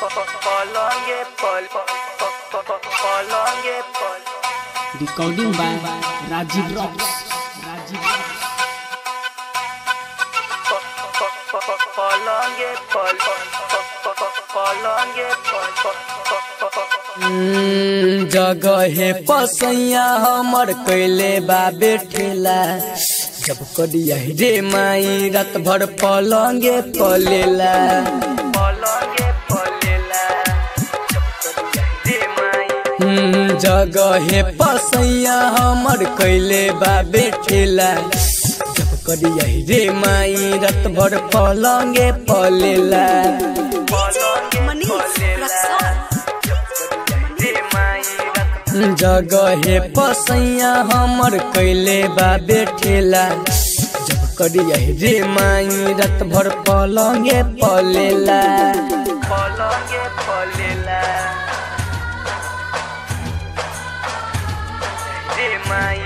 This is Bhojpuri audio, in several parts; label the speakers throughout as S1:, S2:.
S1: पलंगे पल पलंगे पल
S2: Recording by Rajiv Rocks. Rajiv Rocks.
S1: पलंगे पल पलंगे पल
S3: जगहे पसैया हमर कैले बा बेठेला जब करिया रे माई रात भर पलंगे पलेला
S1: पलंगे पलेला रे माई
S3: हम्म, जगहे पसैया हमर कैले बा बेठेला जब करिया रे माई रात भर पलंगे पलेला
S1: पलंगे पलेला रे माई
S3: जगहे पसैया हमर कैले बा बेठेला जब करिया रे माई रात भर पलंगे पलेला
S1: पलंगे पलेला रे माई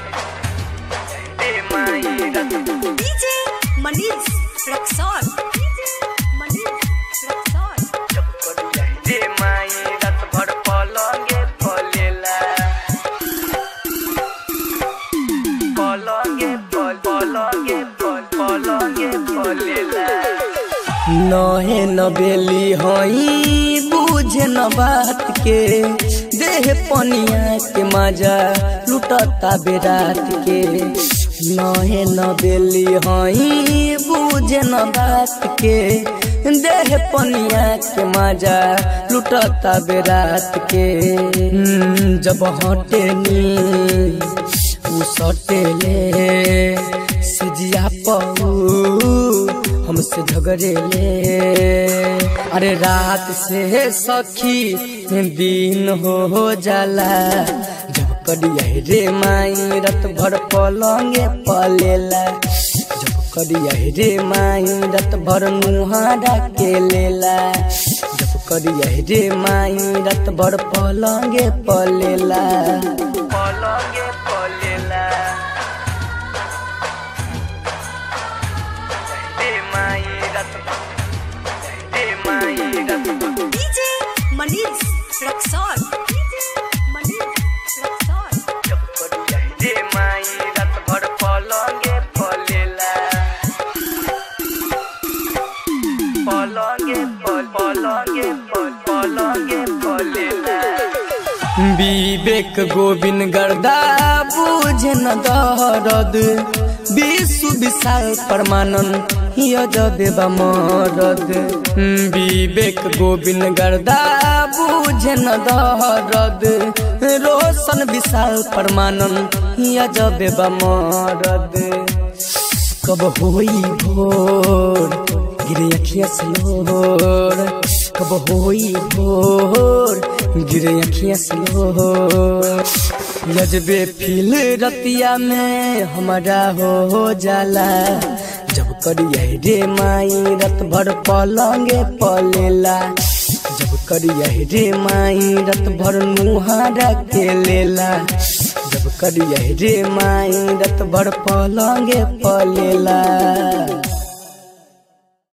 S1: रे माई
S4: DJ Manish Rexon. DJ Manish Rexon.
S1: रे माई रात भर पलंगे पलेला पलंगे पल पलंगे पल पलंगे पलेला
S3: नहे न बेली हई बुझे न बात के देह पनिया के मजा लुटता बेरात के नहे न बेली हई बुझे न बात के देह पनिया के मजा लुटता बेरात के हम्म, जब हटेनी उ सटेले सिजिया पऊ हमसे झगड़ेले अरे रात से सखी दिन हो जाला जब करिया रे माई रात भर पलंगे पलेला जब करिया रे माई रात भर मुहारा के लेला जब करिया रे माई रात भर पलंगे पलेला
S1: पलंगे पलेला रे माई रात रे माई रात
S4: DJ Manish Rexon. DJ Manish Rexon.
S1: रे माई रात भर पलंगे पलेला पलंगे पल पलंगे पल पलंगे पलेला
S3: विवेक गोविंद गर्दा बुझे न दरद विश्व विशाल परमानंद यजबे बा मरद विवेक गोविंद गर्दा बुझे न दरद रोशन विशाल परमानंद यजबे बा मरद कब होई भोर गिरे अखिया से लोर कब होई भोर गिरे अखिया से लोर यजबे फील रतिया में हमारा हो जाला जब करिया रे माई रत भर पलंगे पलेला जब करिया रे माई रत भर मुहारा के लेला जब करिया रे माई रत भर पलंगे पलेला